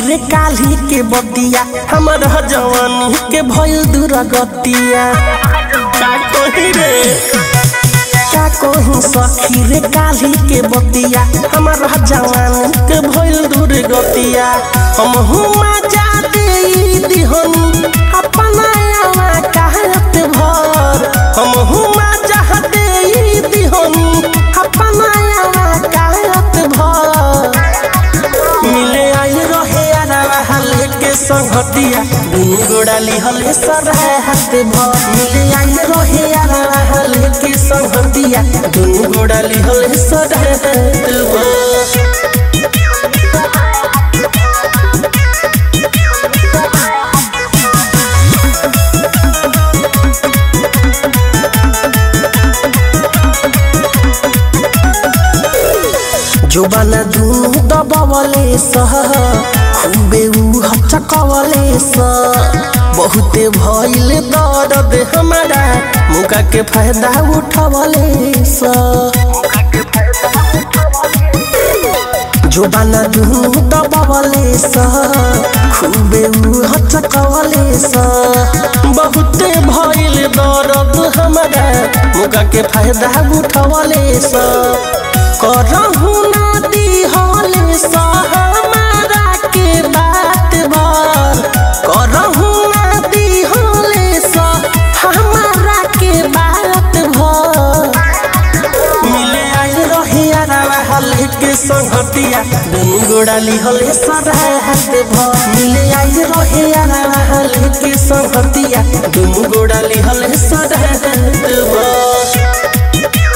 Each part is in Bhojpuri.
रे काली के बतिया हमर जवानी के भइल दुर्गतिया का कही रे का कही सखी रे काली के बतिया हमर जवानी के भइल दुर्गतिया हम हुमा जाते दिहन अपना आवा कहत भर हम हुमा चाहते दिहन अपना आवा कहत भर मिले आई रहे अरवा हले के संगतिया दुनु गोड़ाली हले सर हाथ भर मिले आई रहे अरवा हले के संगतिया दुनु गोड़ाली हले सर हाथ भर जोबाना दुनु दबावले सह खूबे उ हचकवले स बहुते भइल दर्द हमारा मुका के फायदा उठवले स जोबाना दुनु दबावले सह खूबे उ हचकवले स बहुते भइल दर्द हमारा मुका के फायदा उठवले स करहु नदी हले हमारा के बात भर करहु नदी हले हमारा के बात भर मिले आई रहे अरवा हले के संगतिया दुनु गोड़ाली हले सराय हाथ भर मिले आई रहे अरवा हले के संगतिया दुनु गोड़ाली हले सराय हाथ भर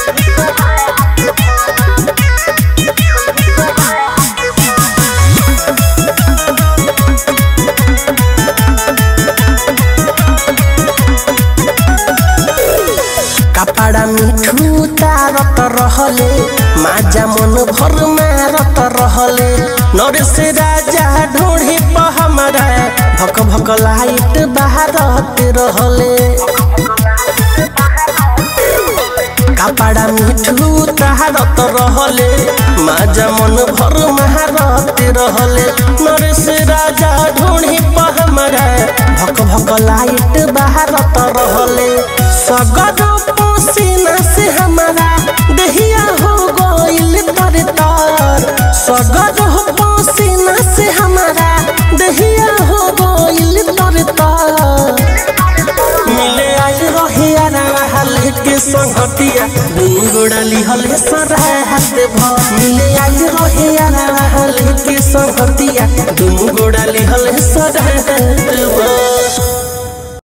कपड़ा मिठू तारत रहले माजा मन भर मारत रहले नरेश राजा ढोढ़ी पर हमारा भक भक लाइट बाहरत रहले कपड़ा मिठू तारत रहले माजा मन भर मारत रहले नरेश राजा ढोढ़ी पर हमारा भक भक लाइट बाहरत रहले सगर पसीना से हमारा दहिया हो गइल तर तर सगर पसीना से हमारा दहिया हो गइल तर तर मिले आई रहे अरवा हले के संगतिया दुनु गोड़ाली हले सराय हाथ भर मिले आई रहे अरवा हले के संगतिया दुनु गोड़ाली हले सराय हाथ भर